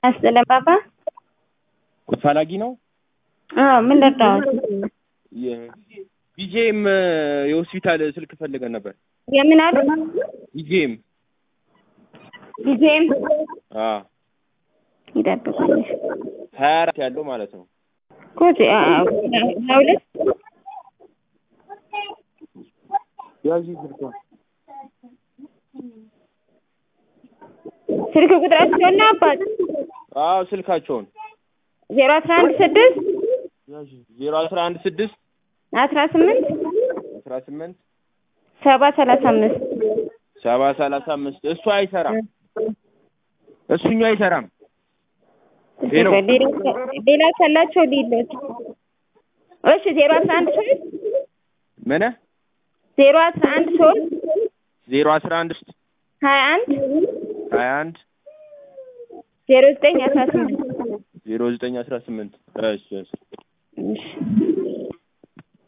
አስጠለባባ ፈላጊ ነው። አዎ ምን ልርዳዎት? ቢጄም የሆስፒታል ስልክ ፈልገን ነበር። የምን አሉ? ቢጄም ጊዜም አዎ ይጠብቃል ሀያ አራት ያለው ማለት ነው። ኮት ለሁለት ያዥ ስልኳ ስልክ ቁጥራቸውና አባት አዎ ስልካቸውን ዜሮ አስራ አንድ ስድስት ያዥ ዜሮ አስራ አንድ ስድስት አስራ ስምንት አስራ ስምንት ሰባ ሰላሳ አምስት ሰባ ሰላሳ አምስት እሱ አይሰራም። እሱኛው አይሰራም። ሄሎ ሌላ ካላቸው ሌሎች እሺ ዜሮ አስራ አንድ ሶስት ምን ዜሮ አስራ አንድ ሶስት ዜሮ አስራ አንድ ሀያ አንድ ሀያ አንድ ዜሮ ዘጠኝ አስራ ስምንት ዜሮ ዘጠኝ አስራ ስምንት እሺ እሺ እሺ